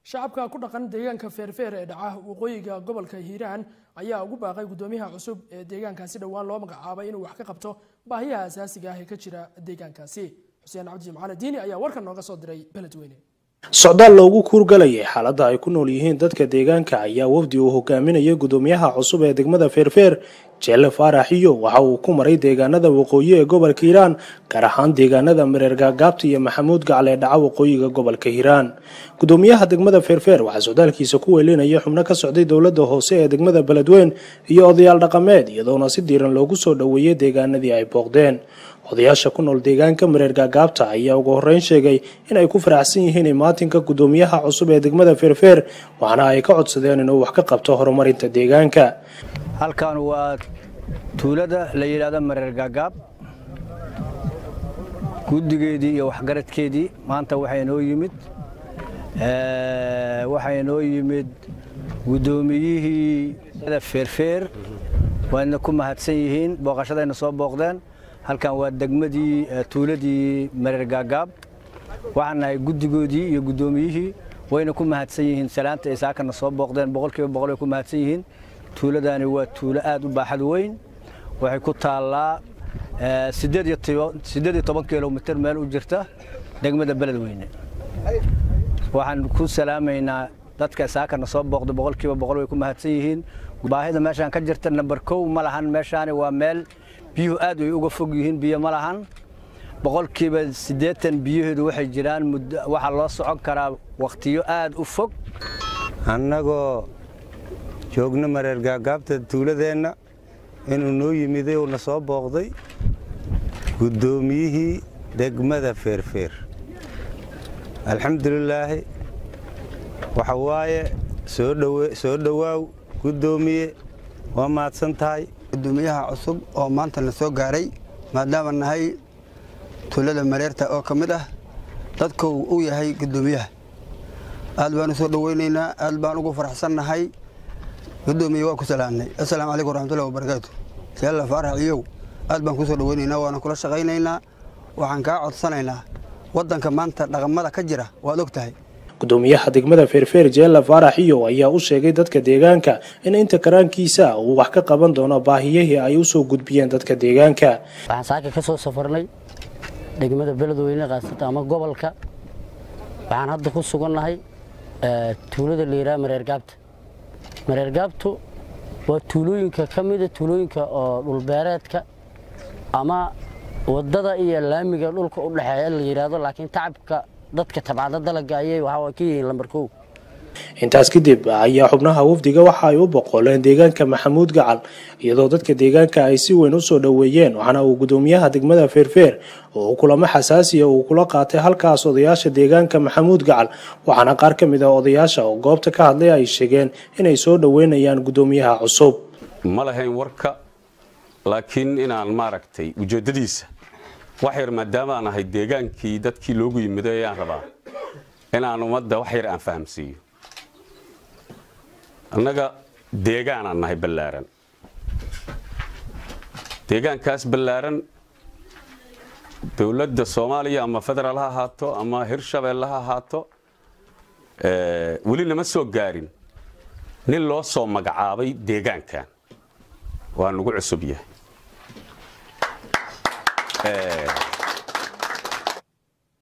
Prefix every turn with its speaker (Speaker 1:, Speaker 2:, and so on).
Speaker 1: shacabka ku dhaqan deegaanka feerfeer ee dhaca waqooyiga gobolka hiiraan ayaa ugu baaqay guddoomiyaha cusub ee deegaankaasi dhowaan loo magacaabay inuu wax ka qabto baahiyaha asaasiga ah ee ka jira deegaankaasi xuseen cabdi jimcaale diini ayaa warkan nooga soo diray beledweyne
Speaker 2: socdaal loogu kuurgalayay xaaladda ay ku nool yihiin dadka deegaanka ayaa wafdi uu hogaaminayay guddoomiyaha cusub ee degmada feerfeer jeelle faaraxiyo waxa uu ku maray deegaanada waqooyi ee gobolka hiiraan gaar ahaan deegaanada mareer gaagaabta iyo maxamuud gacal ee dhaca waqooyiga gobolka hiiraan guddoomiyaha degmada feerfeer waxaa socdaalkiisa ku weelinaya xubno ka socday dowladda hoose ee degmada beledweyn iyo odayaal dhaqameed iyadoona si diiran loogu soo dhoweeyey deegaanadii ay booqdeen odayaasha ku nool deegaanka mareer gaagaabta ayaa ugu horreyn sheegay in ay ku faraxsan yihiin imaatinka guddoomiyaha cusub ee degmada feerfeer waxaana ay ka codsadeen inuu wax ka qabto horumarinta deegaanka
Speaker 3: halkan waa tuulada la yidhaahdo mareer gaagaab guddigeedii iyo waxgaradkeedii maanta waxaa inoo yimid waxaa inoo yimid guddoomiyihii feerfeer waadna ku mahadsan yihiin booqashadayna soo booqdeen halkan waa degmadii tuuladii mareer gaagaab waxaan nahay guddigoodii iyo guddoomiyihii wayna ku mahadsan yihiin salaanta ay saakana soo booqdeen boqolkiiba boqol way ku mahadsan yihiin tuuladani waa tuulo aad u baaxad weyn waxay ku taallaa siddeed iyo toban kilomitir meel u jirta degmada beledweyne waxaan ku salaamaynaa dadka saakana soo booqda boqolkiiba boqol way ku mahadsan yihiin baahida meeshaan ka jirta namber kow ma lahan meeshaani waa meel biyuhu aad way uga fog yihiin biyo ma lahan boqolkiiba siddeetan biyaheedu waxay jiraan waxaa loo socon karaa wakhtiyo aad u fog
Speaker 4: annagoo joogno mareer gaagaabta tuuladeenna inuu noo yimiday uuna soo booqday guddoomiyihii degmada feerfeer alxamdulilaahi waxa waaye soo dhowaaw guddoomiye waa mahadsan tahay
Speaker 5: gudoomiyaha cusub oo maanta na soo gaaray maadaama nahay tuulada mareerta oo ka mid ah dadku uu yahay guddoomiyaha aad baan u soo dhoweynaynaa aad baan ugu faraxsannahay gudoomiye waa ku salaamnay assalaamu calaykum waraxmatullahi wabarakaatu seella faarax iyow aad baan ku soo dhoweynaynaa waana kula shaqaynaynaa waxaan kaa codsanaynaa waddanka maanta dhaqamada ka jira waad og tahay
Speaker 2: guddoomiyaha degmada feerfeer jeella faarax iyo ayaa u sheegay dadka deegaanka in inta karaankiisa uu wax ka qaban doono baahiyihii ay u soo gudbiyeen dadka deegaanka
Speaker 6: waxaan saaka ka soo safarnay degmada beledweyne kaasata ama gobolka waxaan hadda ku sugannahay tuulada layidhaha mareer gaabta mareer gaabtu waa tuulooyinka ka mida tuulooyinka oo dhulbeereedka ama waddada iyo laamiga dhulka u dhexeeya la yidhaahdo laakiin tacabka dadka tabcada dalaga ayay waxaa ka yihiin lambar kow
Speaker 2: intaas kadib ayaa xubnaha wafdiga waxa ay u boqoleen deegaanka maxamuud gacal iyadoo dadka deegaanka ay si weyn u soo dhoweeyeen waxaana uu guddoomiyaha degmada feerfeer oo kulamo xasaasiya uu kula qaatay halkaas odayaasha deegaanka maxamuud gacal waxaana qaar ka mid ah odayaasha oo goobta ka hadlay ay sheegeen inay soo dhoweynayaan guddoomiyaha cusub
Speaker 7: ma lahayn warka laakiin inaan maaragtay ujeeddadiisa wax yar maadaama aan ahay deegaankii dadkii loogu yimiday ayaan rabaa inaan ummadda wax yar aan fahamsiiyo annaga deegaanaan nahay ballaaran deegaankaas ballaaran dowladda soomaaliya ama federaal ha ahaato ama hirshabeelle ha ahaato weli nama soo gaarin nin loo soo magacaabay deegaankan waa nagu cusub yahay